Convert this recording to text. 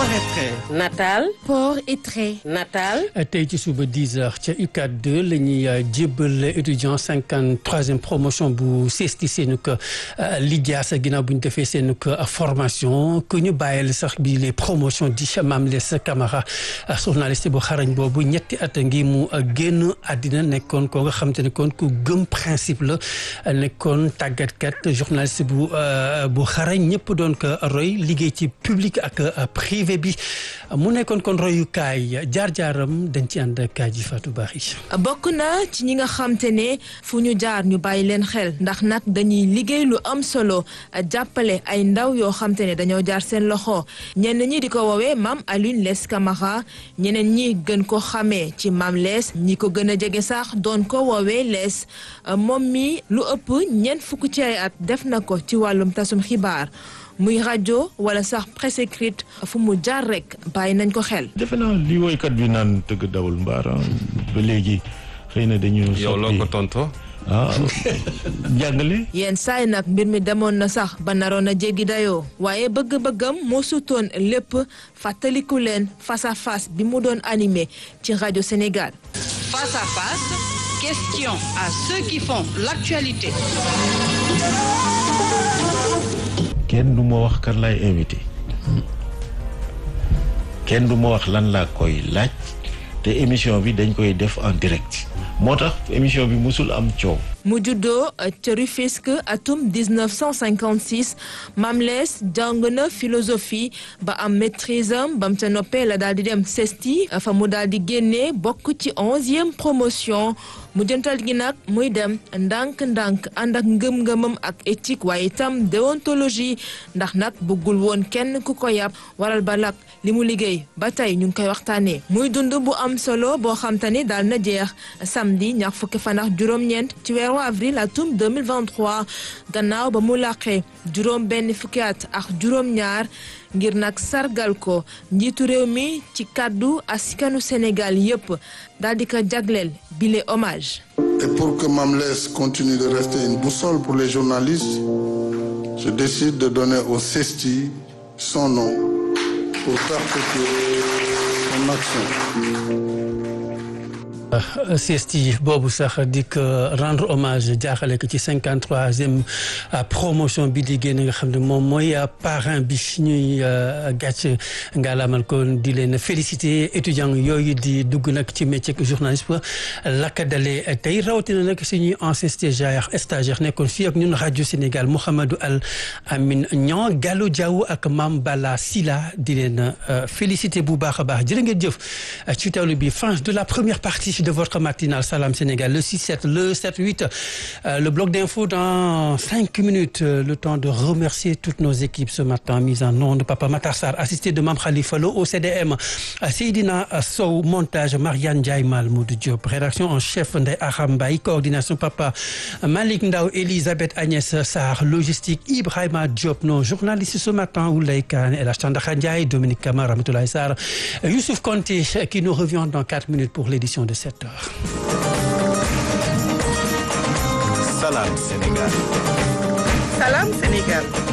et trait. Natal. port et trait. Natal. tey ci suba 10 heures ca UCAD 2 la ñuy jébbal étudiant 53e promotion bu CESTI seenu ko lijaasa ginnaaw bu ñu defee seenu ko formation que ñu bàyyil sax bi les promotions di Mame Less Camara journaliste bu xarañ boobu ñetti at ngi mu génn àddina nekkoon ko nga xam te ne kon ku gëm principe la nekkoon tàggatkat journaliste bu bu xarañ ñëpp doon ko roy liggéey ci public ak privé bi mu nekkoon kon royukaay jaar-jaaram dañ ci ànd kaay ji Fatou Bari bokk na ci ñi nga xam te ne fu ñu jaar ñu bàyyi leen xel ndax nag dañuy liggéey lu am solo jàppale ay ndaw yoo xam te ne dañoo jaar seen loxo ñenn ñi di ko woowee Mame Alioune Less Camara ñeneen ñi gën ko xamee ci Mame Less ñi ko gën a jege sax doon ko woowee Less moom mi lu ëpp ñeent fukk ci ay at def na ko ci wàllum tasum xibaar muy rajo wala sax presse écrite fu mu jaar rek bàyyi nañ ko xel. defe naa li woykat bi naan tëgg dawul mbaar ba léegi xëy na dañu. yow loo ko tontoo. ah jàngale. yenn saay nag mbir mi demoon na sax ba naroon a jéggi dayoo waaye bëgg-bëggam moo sutoon lépp fàttaliku leen face à face bi mu doon animé ci rajo Sénégal. Face à face, question à ceux qui font l'actualité. kenn du ma wax kan laay invité kenn du ma wax lan laa koy laaj te émission bi dañ koy def en direct moo tax émission bi musul am coow. mu juddoo ca Rufisque atum 1956 Mame Less jàng na philosophie ba am maîtrise am ba mu ca noppee la daal di dem CESTI fa mu daal di génnee bokk ci onzième promotion mu jëntal gi nag muy dem ndànk-ndànk ànd ak ngëm-ngëmam ak éthique waaye itam déontologie ndax nag bëggul woon kenn ku ko yàpp waral ba lak li mu liggéey ba tey ñu ngi koy waxtaanee muy dund bu am solo boo xam te ni daal na jeex samedi ñaar fukki fan ak juróom-ñeent ci weeru avril atum 2023 gannaaw ba mu laqee juróom benn fukki at ak juróom-ñaar ngir nag sargal ko njiitu réew mi ci kàddu askanu Sénégal yépp daal di ko jagleel bile hommage. Et pour que Mame Less continue de rester une boussole pour les journalistes, je décide de donner au CESTI son nom pour perpétuer son action. CESTI boobu sax di ko rendre hommage jaaxale ko ci cinquante troisième promotion bi di génn nga xam ne moom mooy parrain bi ñuy gàcc ngaalaamal ko di leen féliciter étudiants yooyu di dugg nag ci métier journalisme lakka dalee tey rawatina nag suñuy ancien stagiaire stagiaire nekkoon fii ak ñun rajo Sénégal Mouhamadou Al Amin Niang Gallo Diaw ak Mame Bala Sila di leen féliciter bu baax a baax jërë ngeen jëf ci teewlu bi fin de la première partie de votre matinale Salam Sénégal le 6-7 le 7-8 euh, le bloc d'info dans cinq minutes euh, le temps de remercier toutes nos équipes ce matin mise en onde Papa Matar Sarr assisté de Mame Khalifa Lo au CDM Seydina Sow montage Marianne Ndiaye Malmoud Diop rédaction en chef Ndeye Aram Mbaye coordination Papa Malick Ndaw Elisabeth Agnès Sarr logistique Ibrahima Diop nos journalistes ce matin Oulay Kane El Hadj Tandakha Ndiaye Dominique Kamara Ramatoulaye Sarr Youssouf Konté qui nous revient dans quatre minutes pour l'édition de 7 heures. Salam Sénégal. Salam Sénégal.